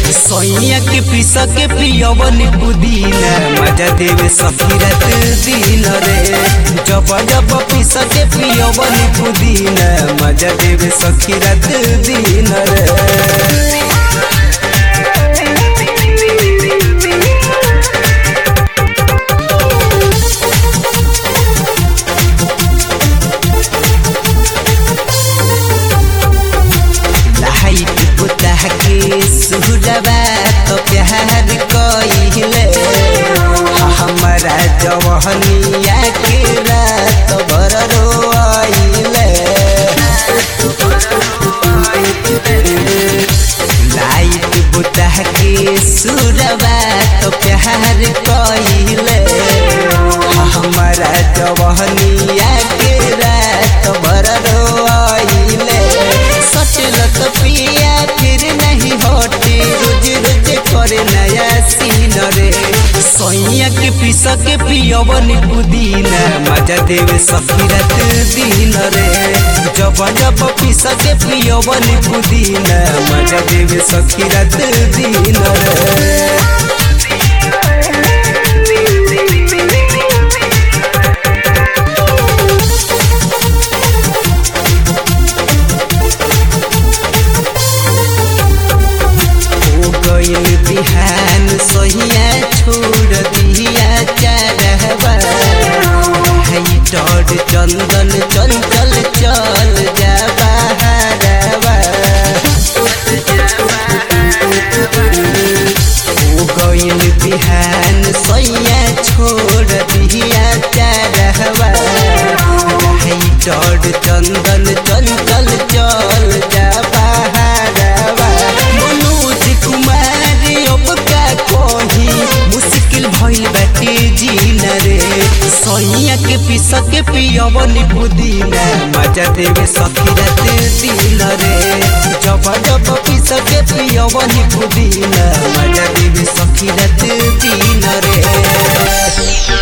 सैया के पीस के पियवन पुदीना मजा देवे सखी रात दिन रे जब जब पीस के पियवन पुदीना मजा देवे सखी रात दिन रे लाइट पुतह के सुरवा तो प्यार कइले हमारा जवहनिया के रात भर रोइले लाइट पुतह के सुरवा तो प्यार कइले हमारा जवहनिया के रात भर रोइले सटलत पिया फिर नहीं हटे रोज रोज करे नया सीन रे सैया के पीस के पियवन पुदीना मजा देवे सखी रात दिन रे जब जब पीस के पियवन पुदीना मजा देवे सखी रात दिन रे हो गइल बिहान सहिया छोड़ दिया चारहबा हाई डर चंदन चंचल चल जा बहारबा हो गइल बिहान सैया छोड़ दिया चारहबा हाई डर चंदन चंचल चल जा बहारबा मनोज कुमार अब का कही मुश्किल भइल बाटे जीना रे सैया के पीस के पियवन पुदीना मजा देवे सखी रात दिन रे जब जब पीस के पियवन पुदीना मजा देवे सखी रात दिन रे